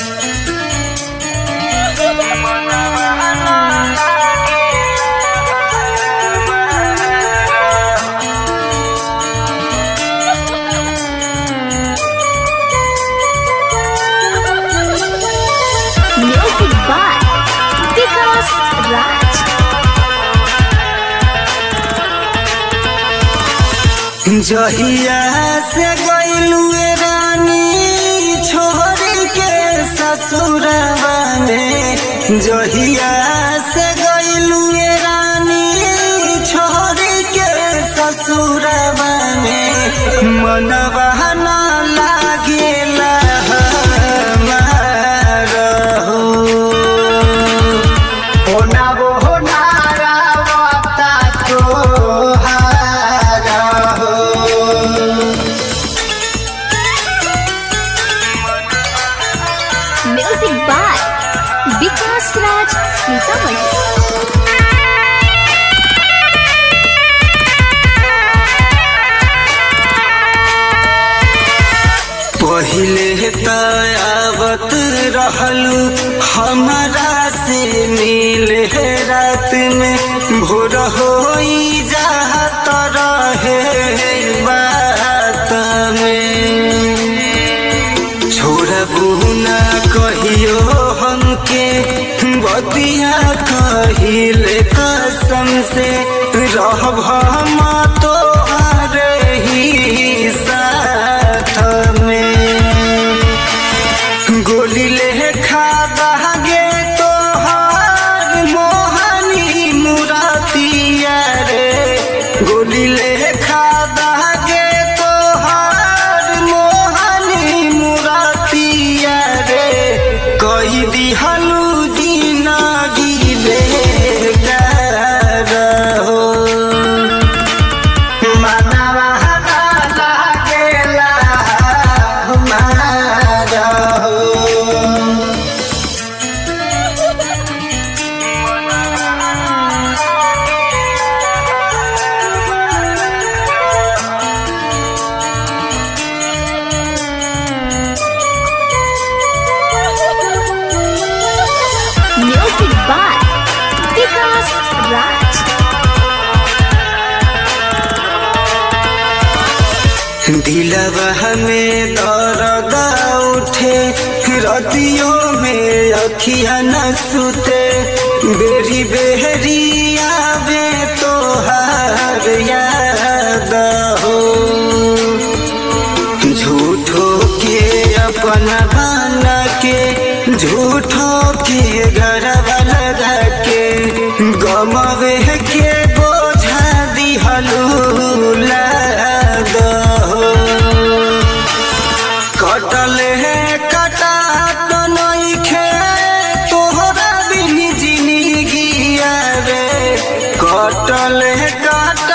Music by Vikas Raj. जहिया से गईलुए रानी छोड़ के ससुरवा में जहिया से गईलुए रानी छोड़ के ससुरवा में मनवा ना लागेला हमारा हो होना वो होना रावता तो हारा हो Music by Vikas Raj Sitaman. पहिले त आवत रहलू हमारा से मिले रात में भोर हो जात रहे बात में छोड़बू ना कहियो हमके बतिया कहिले कसम से रहब हम तोहरे ही साथ में गोली ले खा दागे तोहार मोहनी मुरातिया रे गोली ले खा दागे तोहार मोहनी मुरातिया रे कही दिहलू जिंदगी बेकार हो मनवा लागेला हमारा हो Music by Vikas Raj. दिलवा में दर्द उठे रतियों में अखिया न सुते बेरी बेहरी आवे तोहार याद हो झूठो के अपना बना के झूठो के गरबा लगा के गमवे के बोझा दिहलू लाद हो कटल है कटा तो नइखे तोहरा बिन जिंदगी रे कटल है कटा